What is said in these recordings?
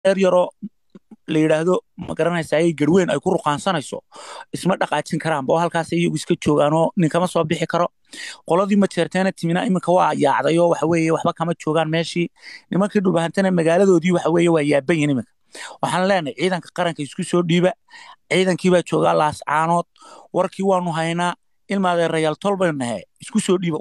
reer yaroo la yidhaahdo ma garanaysa ayay garweyn ay ku ruqaansanayso isma dhaqaajin karaanba oo halkaas iyagu iska joogaanoo ninkama soo bixi karo qoladii ma jeerteena timina iminka waa yaacday oo waxa weeye waxba kama joogaan meeshii nimankii dhulbahantana magaaladoodii waxa weeye waa yaaban yihin iminka waxaan leenahay ciidanka qaranka isku soo dhiiba ciidankii baa joogaa laascaanood warkii waanu haynaa ilmaadeerayaal tol baynu nahay isku soo dhiiba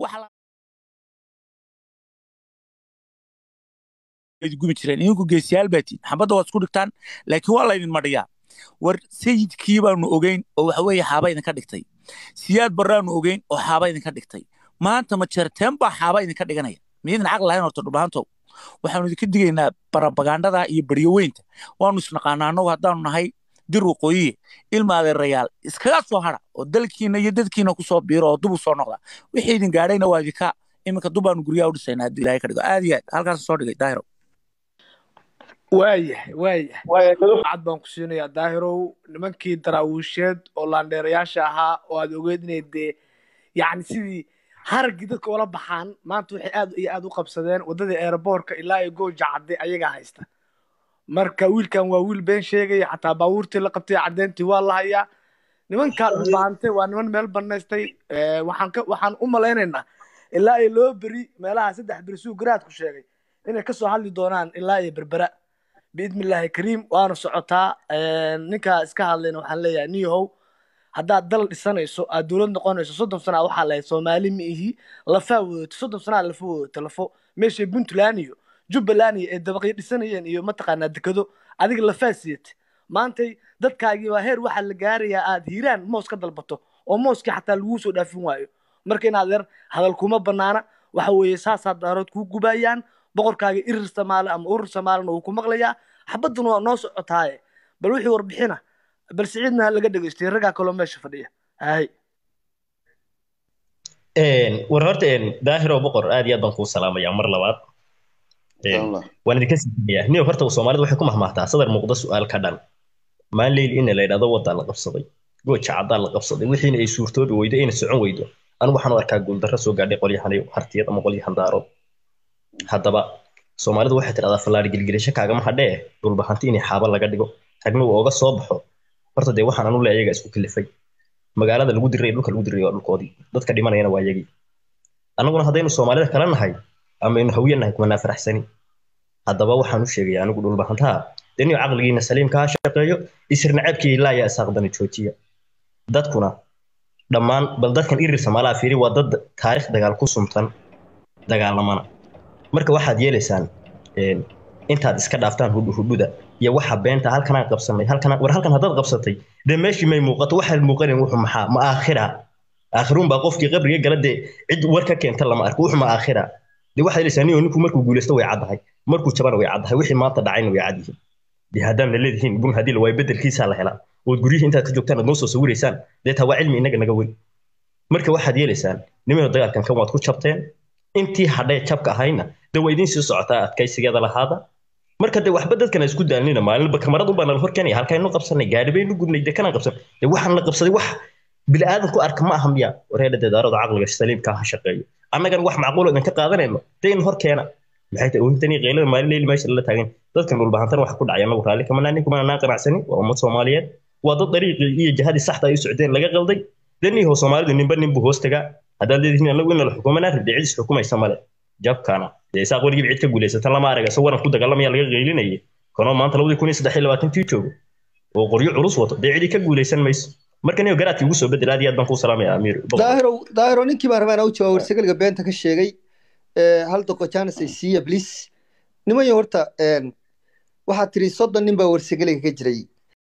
gumi jireen idinku geesiyaal baa tihin xabadda waad isku dhigtaan laakiin waa laydin madhiyaa war sayidkii baanu ogeyn oo waxa weeye xaaba idinka dhigtay siyaad barraanu ogeyn oo xaaba idinka dhigtay maanta ma jeerteen baa xaaba idinka dhiganaya miyaydin caqli lahayn horta dhulbahantow waxaanu idinka digaynaa barabagandada iyo baryoweynta waanu isnaqaanaa annagu haddaanu nahay dir waqooyiye ilma adeerayaal iskaga soo hara oo dalkiina iyo dadkiina kusoo biiro oo dub u soo noqda wixii idin gaadhayna waa idinka iminka dubaanu guryaha u dhisaynaa haddii ilaahay ka dhigo aad iyo aad halkaas soo dhigay daahiro waayahay waayahay cad baan ku siinayaa daahirow nimankii daraawiisheed oo laandheerayaasha ahaa oo aad ogeed inay dee yacni sidii haraggii dadka ula baxaan maanta waxay aad iyo aad u qabsadeen waddadii aeroboortka ilaa iyo gooja cadde ayagaa haysta marka wiilkan waa wiil been sheegaya xataa baabuurtii la qabtay caddeyntii waa la hayaa nimankaa dhulbaantay waa niman meel banaystay waxaan ka waxaan u malaynaynaa ilaa iyo loo beri meelaha saddex beri suu garaadku sheegay inay kasoo hadli doonaan ilaa iyo berbera biidni illaahi kariim waana socotaa ninkaa iska hadlayna waxaan leeyahay niyahow haddaad dal dhisanayso aad dowlad noqonayso soddon sanaa waxaa lahayd soomaali ma ihi lafaa wadato soddon sanaa lafa wadato lafo meeshay puntland iyo jubbaland iyo ay dabaqyo dhisanayeen iyo mataqaanaa dekado adiga lafaa siyate maantay dadkaagii waa heer waxaa la gaarayaa aad hiiraan moos ka dalbato oo mooskii xataa laguu soo dhaafin waayo marka inaad yar hadal kuma banaana waxa weeye saasaa daarood kuu gubayaan boqorkaaga irir samaale ama urur samaalena wuu ku maqlayaa xabadduna waa noo socotaaye bal wixii warbixina bal siciidna ha laga dhegaystay raggaa kaloo meesha fadhiya hay war horta daahiro boqor aad iyo aad baan kuu salaamayaa mar labaad waan idinka siinayaa niyo horta soomaalida waxay ku mahmaahtaa sadar muuqda su-aal ka dhan maan leyl ina la yidhahdo waddaa la qabsaday gooja caddaa la qabsaday wixiina ay suurtoobi weydo ayna socon weydo anigu waxaan u arkaa guuldarro soo gaadhay qolyahan hartiyad ama qolyahan daarood haddaba soomaalidu waxay tidhahdaa fallaari gelgelisho kaagama hadhee dhulbahanti inay xaaba laga dhigo ragna uu ooga soo baxo horta dee waxaan anu le ayaga isku kilifay magaalada lagu diray dhulka lagu diray waa dhulkoodii dadka dhimanayana waa yagii annaguna haddaynu soomaalida kala nahay ama aynu hawiye nahay kumanaa faraxsani haddaba waxaan u sheegaya anigu dhulbahantaha dee niyo caqligiina saliimka ha shaqeeyo isirna ceebkii ilaayaa isaaqdani joojiya dadkuna dhammaan bal dadkan irir samaalaha fiiri waa dad taarikh dagaal ku sumtan dagaalamana marka waxaad yeelaysaan intaad iska dhaaftaan hudhuda iyo waxa beenta halkanaan qabsanay halkanaan war halkan haddaad qabsatay dee meeshii may muuqato waxaad muuqanayn wuxuu maxaa ma aakhira aakhiruun baa qofkii qabriga gala dee cid war ka keenta lama arko wuxuu ma aakhira dee waxaad yeelaysaa niyo ninku markuu guulaysto way caddahay markuu jabana way caddahay wixii maanta dhacayna way cad yihiin dee haddaan la leedihiin bun haddii la waayo bedelkiisaa la helaa ood guryihii intaad ka joogtaan aad noo soo sawiraysaan dee taa waa cilmi inaga naga weyn marka waxaad yeelaysaan nimano dagaalkan kan waad ku jabteen intii hadhay jabka ahayna dee waa idiin sii socotaa adkaysigeeda lahaada marka dee waxba dadkana isku daalnina maalinba kamarad unbaa nala hor keenaya halkaynu qabsanay gaari baynu gubnay dee kanaan qabsan dee waxaan la qabsaday wax bilaadan ku arka ma aha miya wareedha dee daarada caqliga saliimka ha shaqeeyo annagan wax macquul idin ka qaadanayno dee in hor keena maxay tahay oohintani qeylada maalin leyli meesha lala taagan dadkan dhulbahantan waxa ku dhacay annagu raalli kama naanin kumana naan qanacsanin waa ummad soomaaliyeed waa dad dariiqii iyo jihadii saxda ay u socdeen laga qalday dee niyahow soomaalidu ninba ninbuu hoos tagaa haddaad leedihiin annagu ina la xukumanaa ridde cidis xukumaysa male jabkana dee isaaq weligiiba cid ka guulaysata lama arag isagoo waran ku dagaalamaya laga qeylinayay kanoo maanta labadii kun iyo saddex iyo labaatantii joogo oo qoryo culus wato dee cidii ka guulaysan mayso marka niyo garaadkii ugu soo bedel aad iyo aad baan kuu salaamaya amiir daahiro daahiro ninkii baan rabaan u jawaab warsagaliga beenta ka sheegay hal doqo janis ay siiya bliis nimanyo horta waxaad tiri soddon nin baa warsagaliga ka jiray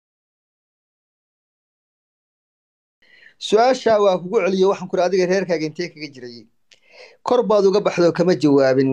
su-aasha waa kugu celiyo waxaan kuri adiga reerkaaga intee kaga jiray kor baad uga baxdo kama jawaabin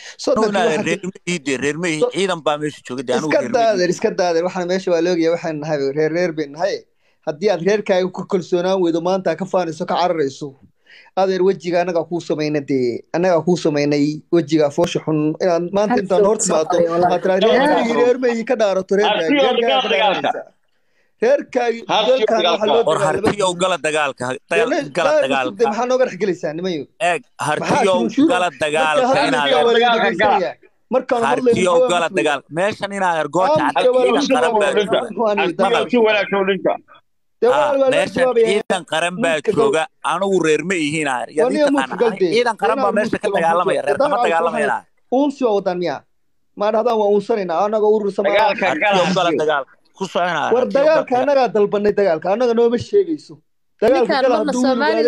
ciidan baa meesha jooga iska daadeer iska daadeer waxaan meesha waa loogaya waxaan nahay reer reer bay nahay haddii aad reerkaaga ku kalsoonaan weydo maanta ka faanayso ka cararayso adeer wejiga annagaa kuu samayna dee annagaa kuu samaynay wejiga foosha xun inaad maanta intaan hor timaado aad tiraa reerkaagii reer mayi ka dhaarato reerkaagi reerkaagi war hartiyow gala dagaalka gala dagaalka maxaa nooga dhex gelaysaa nimayo eeg hartiyow gala dagaalka inaad markaan hartiyo ogala dagaal meeshan inaad ergooja hadda ciidan qaran baa si wanaagsan u dhinta meeshan ciidan qaran baa jooga anigu reer ma ihiin ciidan qaran baa meesha ka dagaalamaya reer kama dagaalamaya uunsi waa wadaan miya maa dhahdaan waa uunsanayna anaga urursamagala dagaal ku soconaa war dagaalka annagaa dalbanay dagaalka annaga nooma sheegayso dagaalka gala hadduu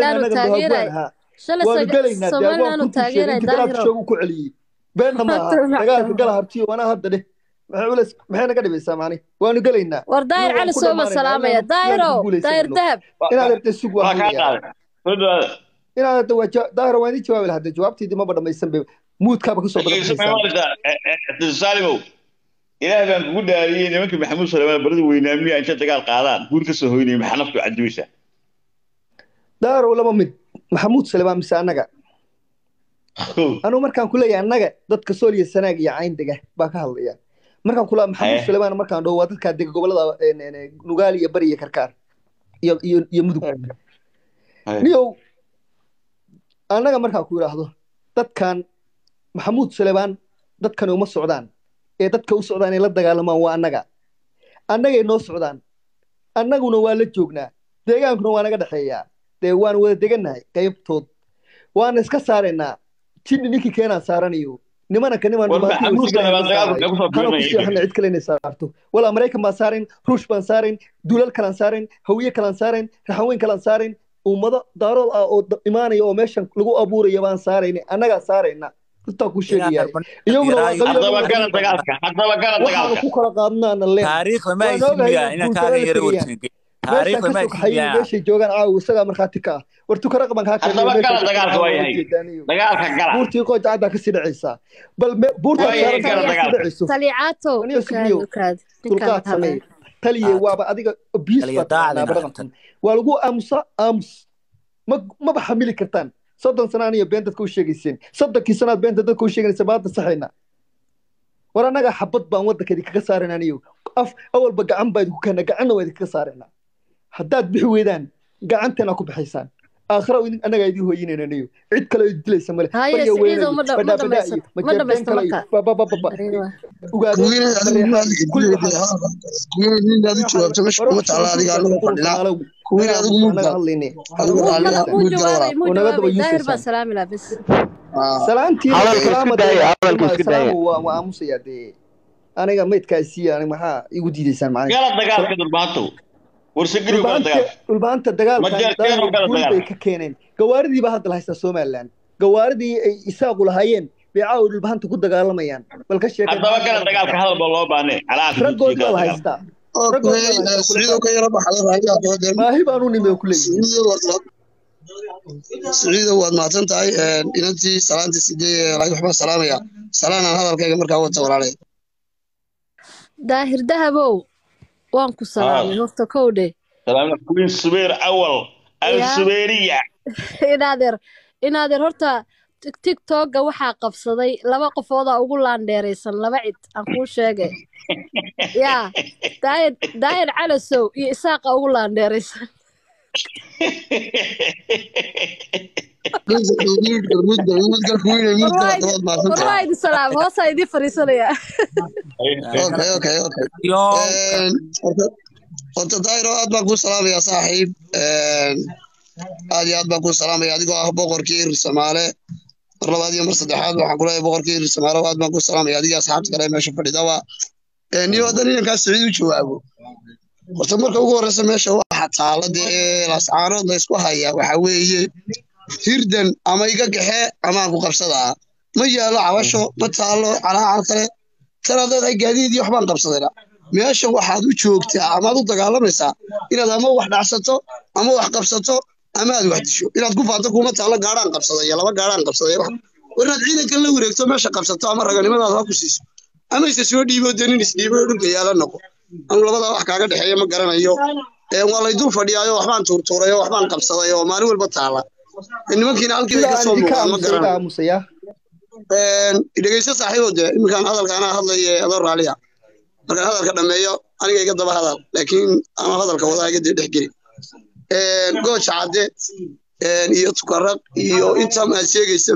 waanu gelaynaa dagaalku ku celiyey beenna maaha dagaalka gala hartiyo wanaa hadda dheh maxay naga dhibaysaa maani waanu gelaynaa war daahir cali sooma salaamaya daahiro daahir dahab inaad ertay sug waa inaad ertay waa daahiro waan idin jawaabi lahaa jawaabtiidii maba dhamaysan be muudkaaba kasoo badasaalimow ilaah baan kugu dhaariyey nimankii maxamuud suleymaan barada weynaamiya intay dagaal qaadaan guur ka soo hoynaya maxaa naftu cadibaysaa daahiro laba mid maxamuud suleymaan mise annaga anugu markaan ku leeyahay annaga dadka sooliya sanaag iyo cayn dega baa ka hadlaya markaan kula maxamuud suleymaan markaan dhaho waa dadkaa dega gobolada nugaali iyo bari iyo karkaar iyo iyo iyo mudug niyow annaga markaan ku idhaahdo dadkan maxamuud suleymaan dadkani uma socdaan ee dadka u socdaan ay la dagaalamaan waa annaga annagay noo socdaan annaguna waa la joognaa deegaankuna waa naga dhexeeyaa dee waan wada degannahay qaybtood waana iska saaraynaa jidhi ninkii keenaan saaranayo nimananka niman cid kale inay saarto walaa maraykan baan saarayn ruush baan saarayn duulal kalaan saarayn hawiye kalaan saarayn raxaweyn kalaan saarayn ummado daarood ah oo imaanaya oo meeshan lagu abuuraya baan saarayna annagaa saarayna runtaa ku sheegaya iyaguna ku kala qaadnaana meeshay joogaan caawa isagaa markhaati ka ah war tukara qaban kaa buurtii qoojacaddaa kasii dhacaysaa bal buurtaadhacayso dulqaad samey taliye waaba adiga biis waa lagu aamusa aamus maba xamili kartaan soddon sanaan iyo been dadka u sheegayseen soddonkii sanaad beenta dadka u sheeganaysa maanta saxayna war annaga xabad baan waddanka idinkaga saarayna aniyo af awalba gacan baa idinku keena gacanna waa idinkaga saarayna haddaad bixi weydaan gacanteena ku bixaysaan aakhira annagaa idin hooyinayna aniyo cid kale oo dilaysa male barya weynayo badhaabadhaa iyo majeerteen kale iyo babababa waa aamusayaa dee aniga maydkaasiya maxaa igu diidaysaan dhulbaanta dagaalkabay ka keeneen gawaaridii baa hadda la haystaa somaliland gawaaridii ay isaaqu lahaayeen bay caawa dhulbahanta ku dagaalamayaan bal ka sheekaraggood baa la haystaa maahi baan u nimi ku siciido waad mahadsan tahay inantii salaantii sidee waxbaan salaamaya salaanaan hadalkayga markaa wata walaalay daahir dahabow waan ku salaamay horta kowdhe queen subeer awal al-subeeriya inaadeer inaadeer horta tiktokga waxaa qabsaday laba qofoodaa ugu laandheeraysan laba cid aan kuu sheegay yaa daayir daayir calasow iyo isaaqa ugu laandheeraysan warwaa idin salaam hoosaa idin fariisanayaa horta daayiro aad baan kuu salaamayaa saaxiib aad iyo aad baan kuu salaamaya adigoo ah boqorkii irir soomaale mar labaad iyo mar saddexaad waxaan kuleeyahay boqorkii irir soomaale aad baan kuu salaamaya adigii asxaabta kale meesha fadhidaba niyo haddan inankaas siciid u jawaabo horta marka ugu horreysa meesha waxa taala dee lascaanood la isku haya waxa weeye hirdan ama iga gaxe ama aan ku qabsadaa ma yaalo cabasho ma taalo calaacal kale tanaad leedahay gaadiid iyo waxbaan qabsadayna meesha waxaad u joogtaa amaad u dagaalamaysaa inaad ama wax dhacsato ama wax qabsato ama aad wax disho inaad ku faanto kuma taalo gaadhaan qabsadaya laba gaadhaan qabsadaya war inaad ciidankan la wareegto meesha qabsato ama raganimadaada ha ku siiso ama ise soo dhiibo dee nin isdhiibo dhulka yaala noqo anu labadaa wax kaaga dhexeeya ma garanayo waa lay dul fadhiyaayo waxbaan tuurtuuray oo waxbaan qabsaday oo maalin walba taala nimankiina halkii bay kasoo muuqdaan ma garanayo dhegeyso saaxiibo dee iminkaan hadalkaana hadlaya adoo raaliya markaan hadalka dhameeyo aniga iga daba hadal laakiin ama hadalka wadaa iga dee dhex geli gooja cadde iyo tukaraq iyo intam aad sheegaysaba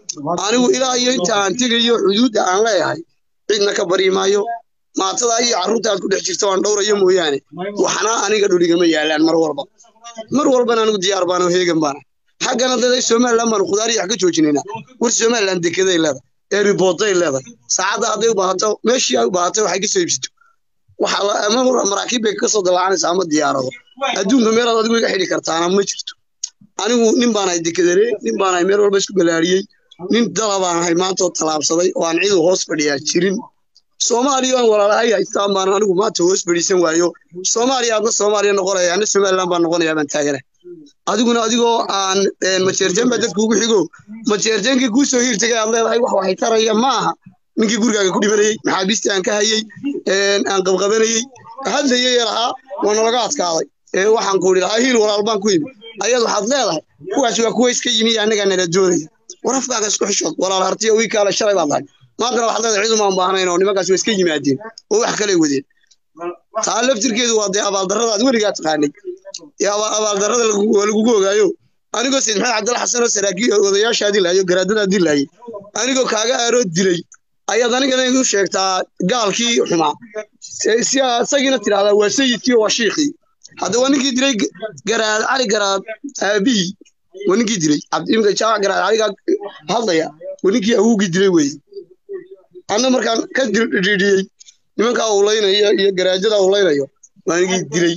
anigu ilaa iyo inta aan tegayo xuduudda aan leeyahay cidna ka bari maayo maatada iyo carruurta aad ku dhex jirto aan dhowrayo mooyaane waxna aniga dhuligama yaalaan mar walba mar walbana anigu diyaar baana heegan baana xaggana daday somaliland baanu khudaar iyo wax ka joojinaynaa war somaliland dekeday leedahay ee ribooday leedahay saacadda hadday u baahato meeshii ay u baahatay waxay ka soo iibsato waxa la ama maraakiib bay ka soo dallaacanaysaa ama diyaarado adduunka meelaad adigu iga xidhi kartaana ma jirto anigu nin baan ahay dekedare nin baan ahay meel walba isku balaariyey nin dala baan ahay maanta oo tallaabsaday oo aan cidu hoos fadhiyaa jirin soomaaliya aan walaalahay haystaan baan anigu maanta hoos fadhiisan waayo soomaaliya adna soomaaliya noqonaya anna somaliland baan noqonayaa baan taagana adiguna adigoo aan majeerteen baa dadku ugu xigo majeerteenkii kuu soo hiirtagay aad leedahay wax waxay taraya ma aha ninkii gurigaaga ku dhimanayey maxaabiistii aan ka hayey aan qabqabanayey hadlayay lahaa waa nalaga adkaaday waxaan ku idhi lahaa hiil walaal baan ku yimi ayaad waxaad leedahay kuwaas waa kuwa iska yimi annagaa nala doonaya warafkaaga isku xishood walaal hartiya wii kaale shalay baad lahay maantana waxaad leedahay cid umaan baahnayn oo nimankaas waa iska yimaadeen oo wax kale wadeen taa laftirkeedu waa dee abaaldarrada aad weligaa taqaanay abaaldarrada waa lagugu ogaayo anigoo sayid maxamed cabdalla xasan oo saraakiil odayaashaa dilaayo garaadadaa dilaayay anigoo kaaga aaroo dilay ayaad anigana igu sheegtaa gaalkii xumaa isagiina tidhahdaa waa sayidkii waa shiikhii hadda waa ninkii dilay garaad cali garaad aabihii waa ninkii dilay cabdiimka jaac garaad caligaa hadlaya waa ninkii awowgii dilay weeye anna markaan ka dhidhiyey nimankaa ulaynayo iyo garaajada ulaynayo waa ninkii dilay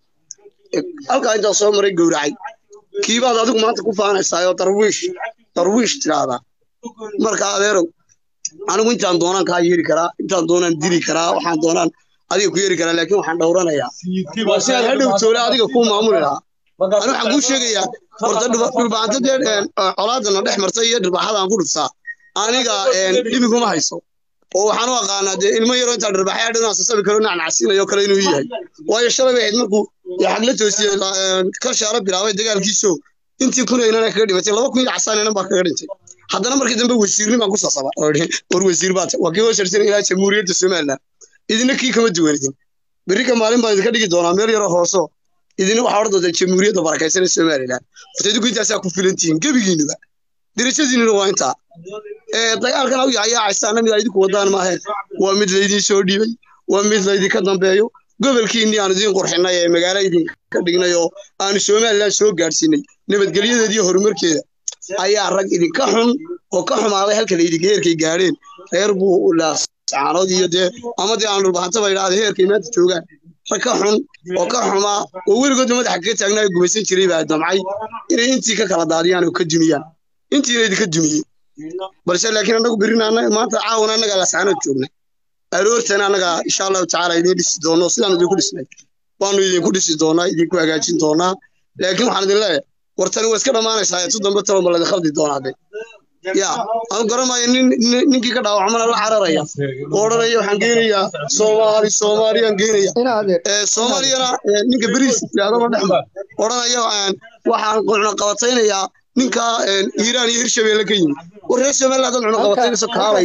halkaa intaa soo maray gowracay kiibaad adigu maanta ku faanaysaa oo darwiish darwiish tidhaahdaa marka adeerow anigu intaan doonaan kaa yeeri karaa intaan doonaan dili karaa waxaan doonaan adiga ku yeeri karaa laakiin waxaan dhowranayaa waa si aad hadhow toole adiga kuu maamuli lahaa ani waxaan kuu sheegayaa horta dhulbaanta dee colaadana dhex martay iyo dhirbaxada aan ku dhuftaa aniga dhibiguma hayso oo waxaan u aqaanaa dee ilmo yaroo intaa dhirbaxaya dhinaa sasabi karo nacnacsiinayo kale inuu yahay waayo shalay bay ahayd markuu xagla toosiyey kalshaala bilaabay dagaalkiiso intii kun aynana kaga dhimatay laba kun iyo casaanaynan baa kaga dhintay haddana markii dambe wasiirni baan ku sasaba war wasiir baata waa kii hoosharsan ilaa jamhuuriyadda somaliland idina kii kama duwanidin berri ka maalin baan idinka dhigi doonaa meel yaroo hooso idina waxaa ordooda jamhuuriyadda barakaysan ee somaliland horta idinku intaasaa ku filantihiin gebigiinuba dirashadiinuna waa intaa dagaalkan aw yaacaysaana mid idinku wadaan maahe waa mid laydin soo dhiibay waa mid laydinka dambeeyo gobolkiinnii aan idiin qurxinay ee magaalo idinka dhignay oo aanu somaliland soo gaadhsiinay nabadgelyadeeda iyo horumarkeeda ayaa rag idinka xun oo ka xumaaday halka laydinka heerkay gaadheen reer buu laasaanood iyo dee ama dee aan dhulbahantaba idhaahda heerkay maanta joogaan rag ka xun oo ka xumaa oo weligoodna madaxa kaga taagnaa gumaysan jiray baa damcay inay intii ka kala daadiyaan oo ka dumiyaan intiina idinka dumiyey balse laakiin annagu berrina maanta caawana annagaa laasaanood joognay aroortana annagaa insha allahu tacaala idiin dhisi doono sidaan idinku dhisnay waanu idinku dhisi doonaa idinku hagaajin doonaa laakiin waxaan idin leeyahay wartani waa iska dhammaanaysaa tu dambe talo ma ladin khaldi doonaa de ya aan garanayo nin ninkii ka dhaawacmana la cararaya oo odhanaya waxaan geynayaa soomaali soomaaliyaan geynaya soomaaliyana ninka beriis yidhahdama dhexma odhanaya waxaan cuno qabataynayaa ninka iiraan iyo hirshabeelle ka yimid war reer somaliland dad cuno qabataynayso kaalay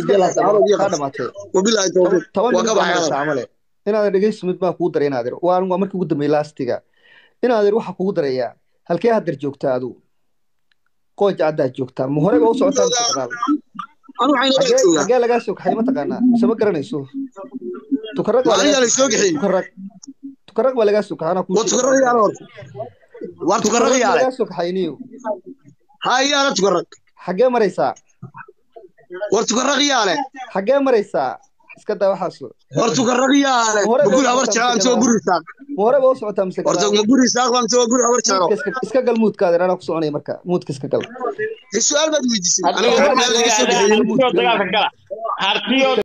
wabilaahi tawfiiq waa ka baxay inaadan dhegeysimid baa kugu daray inaadir waa waa markii ugu dambeeyey laastiga inaadir waxaa kugu darayaa halkee haddar joogtaa adigu qooj caddaad joogtaa ma horeba u socotaa xagee lagaa soo kaxay mataqaanaa mise ma garanayso tukarag tukarag baa lagaa soo kaxay war tukarag yaale lagaa soo kaxay niyo hayaala tukarag xagee maraysaa war tukarag yaale xagee maraysaa iska daa waxaas war tukarag yaale guri habar jecel mise waa guri saaq ma horeba u socotaa mise horta ma guri saaq baa mise waa guri habar jecel iska gal muudkaada anaa ku soconaya marka muudka iska gal su-aal baad weydiisay aniga